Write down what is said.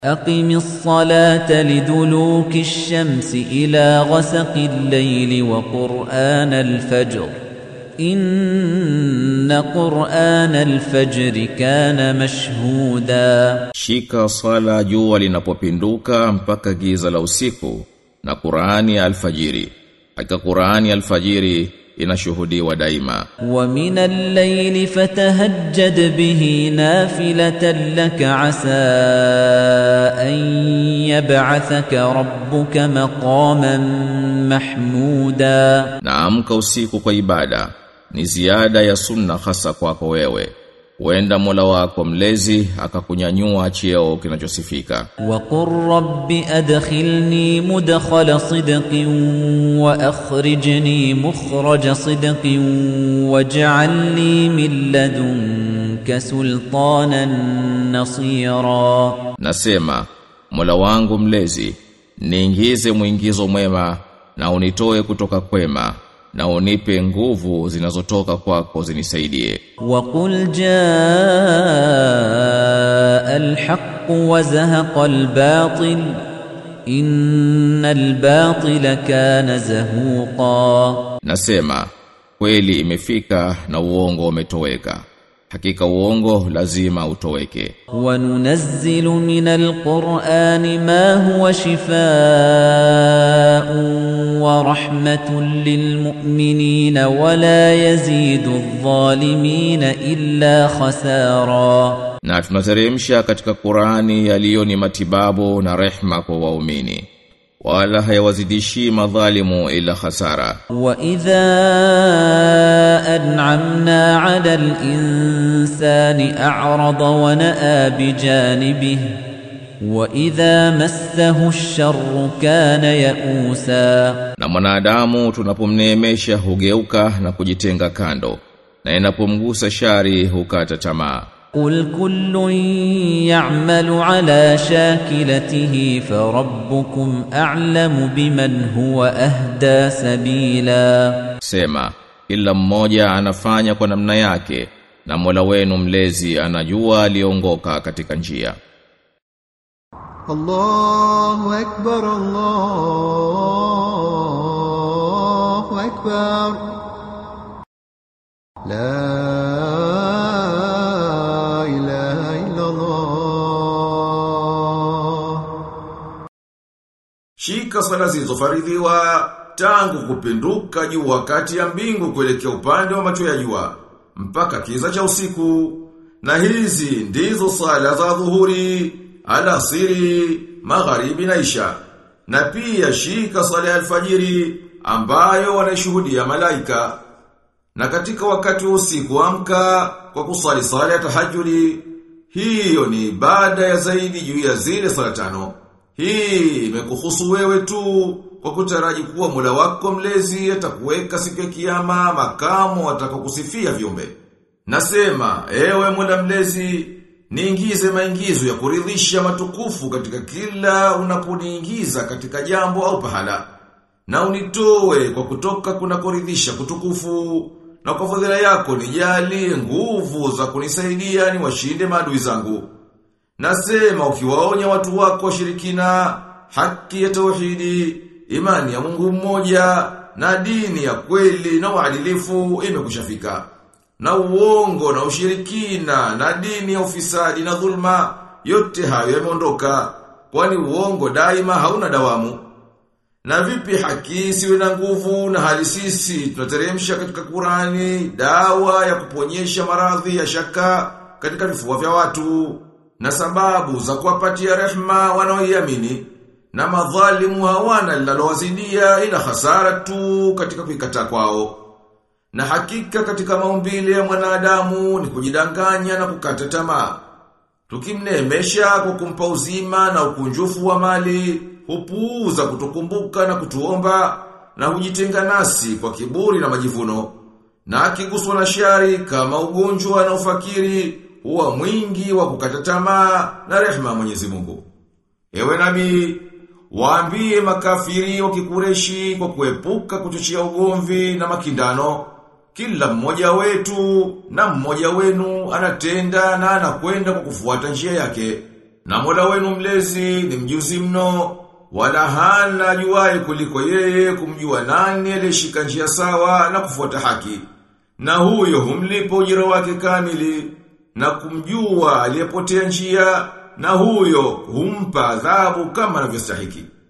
أقم الصلاة لدلوك الشمس إلى غسق الليل وقرآن الفجر إن قرآن الفجر كان مشهودا Shika sala jua linapopinduka mpaka giza la usiku na Qur'ani ya alfajiri. Hakika Qur'ani ya alfajiri inashuhudiwa daima. ومن الليل فتهجد به نافلة لك عسى أن يبعثك ربك مقاما محمودا Na amka usiku kwa ibada ni ziada ya sunna hasa kwako wewe. Huenda Mola wako mlezi akakunyanyua cheo kinachosifika. وقل رب أدخلني مدخل صدق وأخرجني مخرج صدق واجعل لي من لدنك سلطانا نصيرا Nasema, Mola wangu mlezi, niingize mwingizo mwema na unitoe kutoka kwema na unipe nguvu zinazotoka kwako zinisaidie. وقل جاء الحق وزهق الباطل إن الباطل كان زهوقا Nasema, kweli imefika na uongo umetoweka. Hakika uongo lazima utoweke. وننزل من القرآن ما هو شفاء ورحمة للمؤمنين ولا يزيد الظالمين إلا خسارا Na tunateremsha katika Qur'ani yaliyo ni matibabu na rehma kwa waumini. Wala hayawazidishi madhalimu ila hasara. وإذا أنعمنا على الإنسان أعرض ونأى بجانبه وإذا مسه الشر كان يئوسا Na mwanadamu tunapomneemesha hugeuka na kujitenga kando. Na inapomgusa shari hukata tamaa. قل كل يعمل على شاكلته فربكم أعلم بمن هو أهدى سبيلا Sema, kila mmoja anafanya kwa namna yake na Mola wenu mlezi anajua aliongoka katika njia. الله أكبر الله أكبر لا إله إلا الله Shika sala zilizofaridhiwa tangu kupinduka juu wakati ya mbingu kuelekea upande wa macho ya jua mpaka kiza cha usiku. Na hizi ndizo sala za dhuhuri, alasiri, magharibi na isha. Na pia shika sala ya alfajiri ambayo wanaishuhudia malaika. Na katika wakati wa usiku amka kwa kusali sala ya tahajjudi, hiyo ni ibada ya zaidi juu ya zile sala tano. Hii imekuhusu wewe tu kwa kutaraji kuwa Mola wako mlezi atakuweka siku ya kiyama makamu atakakusifia viumbe. Nasema, ewe Mola mlezi, niingize maingizo ya kuridhisha matukufu katika kila unaponiingiza katika jambo au pahala. Na unitoe kwa kutoka kuna kuridhisha kutukufu na kwa fadhila yako nijalie nguvu za kunisaidia ni washinde maadui zangu. Nasema ukiwaonya watu wako washirikina, haki ya tauhidi, imani ya Mungu mmoja, na dini ya kweli na uadilifu imekushafika. Na uongo na ushirikina, na dini ya ufisadi na dhulma, yote hayo yameondoka, kwani uongo daima hauna dawamu. Na vipi haki isiwe na nguvu na hali sisi tunateremsha katika Qurani dawa ya kuponyesha maradhi ya shaka katika vifua vya watu na sababu za kuwapatia rehma wanaoiamini na madhalimu hawana linalowazidia ila hasara tu katika kuikataa kwao. Na hakika katika maumbile ya mwanadamu ni kujidanganya na kukata tamaa. Tukimneemesha kwa kumpa uzima na ukunjufu wa mali, hupuuza kutukumbuka na kutuomba na hujitenga nasi kwa kiburi na majivuno. Na akiguswa na shari kama ugonjwa na ufakiri, huwa mwingi wa kukata tamaa na rehema ya Mwenyezi Mungu. Ewe nabii, waambie makafiri wa kikureshi kwa kuepuka kuchochea ugomvi na makindano. Kila mmoja wetu na mmoja wenu anatenda na anakwenda kwa kufuata njia yake. Na Mola wenu mlezi ni mjuzi mno, wala hana ajuaye kuliko yeye kumjua nani aliyeshika njia sawa na kufuata haki. Na huyo humlipa ujira wake kamili, na kumjua aliyepotea njia, na huyo humpa adhabu kama anavyostahiki.